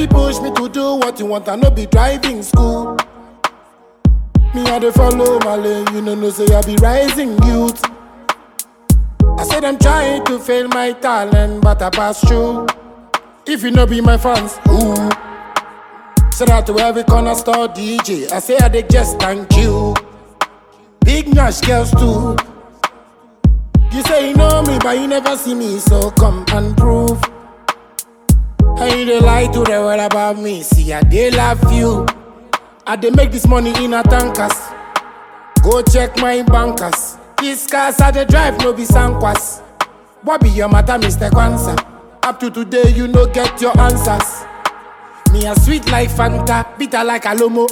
fi push me to do what you want, I no be driving school. Me I dey follow my lane, you know no say I be rising youth. I said I'm trying to fail my talent, but I pass through. If you no be my fans, ooh. Shout out to every corner store DJ. I say I dey just thank you. Big Nash girls too. You say you know me, but you never see me, so come and prove. And you dey lie to the world about me. See, I dey love you. I dey make this money in a tankers. Go check my bankers. These cars I dey drive no be sankwas. What be your matter, Mr. Kwanzaa? Up to today, you no get your answers. Me a sweet like Fanta, bitter like Alomo.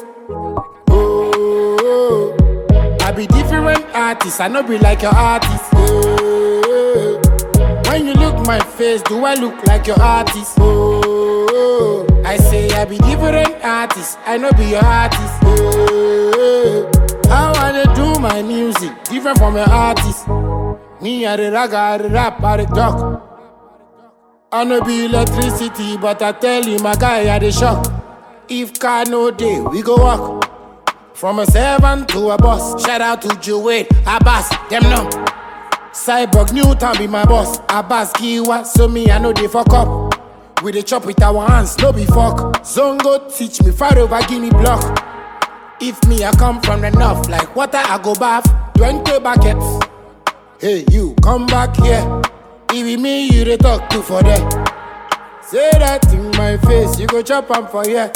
Oh, I be different artist, I no be like your artist. Oh, when you look my face, do I look like your artist? Oh, I say I be different artist, I no be your artist. Oh, how I dey do my music, different from your artist. Me I dey rag, I dey rap, I dey talk. I no be electricity, but I tell you, my guy, I dey shock. If car no day, we go walk. From a servant to a boss. Shout out to Joey, Abbas, them no. Cyborg Newton be my boss. Abbas Kiwa, so me I know they fuck up. We dey chop with our hands, no be fuck. Zongo teach me, fire over give me block. If me I come from the north, like water I go bath. 20 buckets. Hey, you come back here. It be me you dey talk to for there. Say that in my face, you go chop am for here.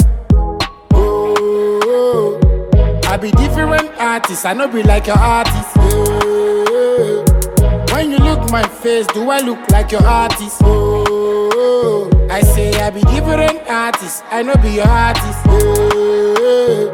Oh, I be different artist, I no be like your artist. Oh, when you look my face, do I look like your artist? Oh, I say I be different artist, I no be your artist. Oh,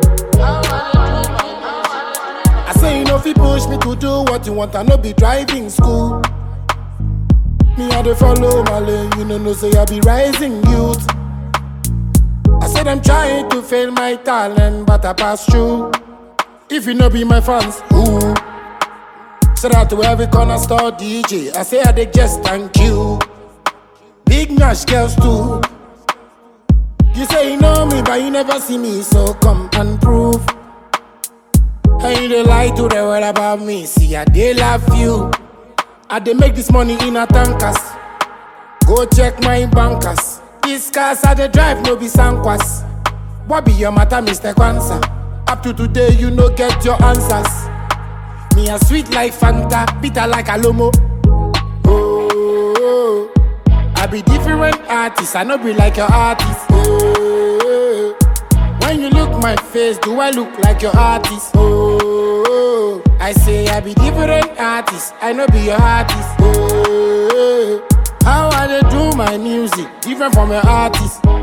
I say you know fi push me to do what you want, I no be driving school. Me I dey follow my lane, you know no say I be rising youth. I said I'm trying to fail my talent, but I pass through. If you no be my fans, ooh. Shout out to every corner store DJ. I say I dey just thank you. Big Nash girls too. You say you know me, but you never see me, so come and prove. And you dey lie to the world about me. See, I dey love you. I dey make this money in a tankers. Go check my bankers. These cars I dey drive no be sankwas. What be your matter, Mr. Kwanzaa? Up to today, you no get your answers. Me a sweet like Fanta, bitter like Alomo. Oh, I be different artist, I no be like your artist. Oh, when you look my face, do I look like your artist? Oh, I say I be different artist, I no be your artist. Oh, how I dey do my music, different from your artist.